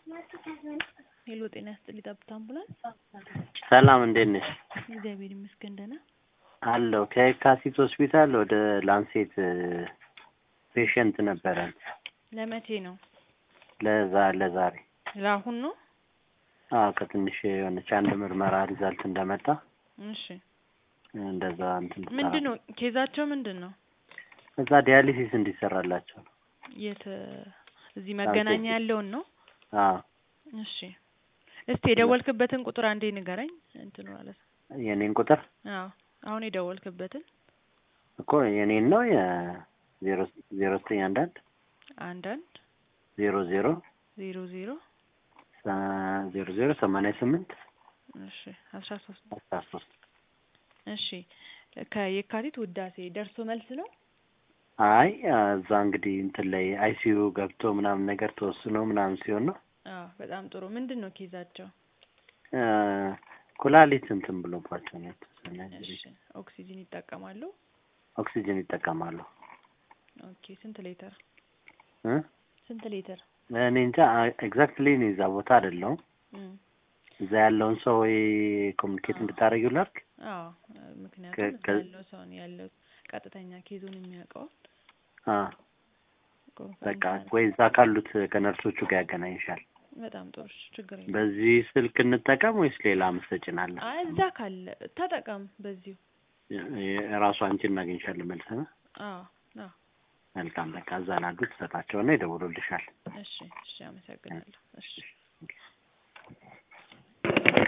ሄሎ ጤና ይስጥልኝ ጠብታ አምቡላንስ። ሰላም እንዴት ነሽ? እግዚአብሔር ይመስገን ደህና። አለሁ ከየካቲት ሆስፒታል ወደ ላንሴት ፔሸንት ነበረን ለመቼ ነው? ለዛ ለዛሬ ለአሁን ነው? አዎ ከትንሽ የሆነች አንድ ምርመራ ሪዛልት እንደመጣ እሺ እንደዛ እንትን ምንድን ነው ኬዛቸው ምንድን ነው? እዛ ዲያሊሲስ እንዲሰራላቸው ነው። የት እዚህ መገናኛ ያለውን ነው? አዎ እሺ እስቲ የደወልክበትን ቁጥር አንዴ ንገረኝ። እንትኑ ማለት ነው። የኔን ቁጥር አዎ አሁን የደወልክበትን እኮ የኔን ነው የዜሮ ዜሮ ዘጠኝ አንድ አንድ አንድ አንድ ዜሮ ዜሮ ዜሮ ዜሮ ዜሮ ዜሮ ሰማንያ ስምንት እሺ አስራ ሶስት አስራ ሶስት እሺ ከየካቲት ውዳሴ ደርሶ መልስ ነው? አይ እዛ እንግዲህ እንትን ላይ አይሲዩ ገብቶ ምናምን ነገር ተወስኖ ምናምን ሲሆን ነው። አዎ በጣም ጥሩ። ምንድን ነው ኬዛቸው? ኩላሊት እንትን ብሎባቸው ነው የተወሰነ እሺ ኦክሲጅን ይጠቀማሉ? ኦክሲጅን ይጠቀማሉ። ኦኬ ስንት ሊትር እ ስንት ሊትር? እኔ እንጃ ኤግዛክትሊ እኔ እዛ ቦታ አይደለሁም። እም እዛ ያለውን ሰው ወይ ኮሚኒኬት እንድታደርጊው ላድርግ። አዎ ምክንያቱም እዛ ከ- ያለው ሰው ነው ያለው ቀጥተኛ ኬዙን የሚያውቀው አ በቃ ወይ እዛ ካሉት ከነርሶቹ ጋር ያገናኝሻል። በጣም ጥሩ እሺ፣ ችግር የለም። በዚህ ስልክ እንጠቀም ወይስ ሌላ ምሰጭናለ? አይ እዛ ካለ ተጠቀም በዚሁ። ራሱ አንቺ እናገኝሻለን መልሰን። አዎ አዎ መልካም በቃ እዛ ላሉት ትሰጣቸውና ይደውሉልሻል። እሺ እሺ፣ አመሰግናለሁ። እሺ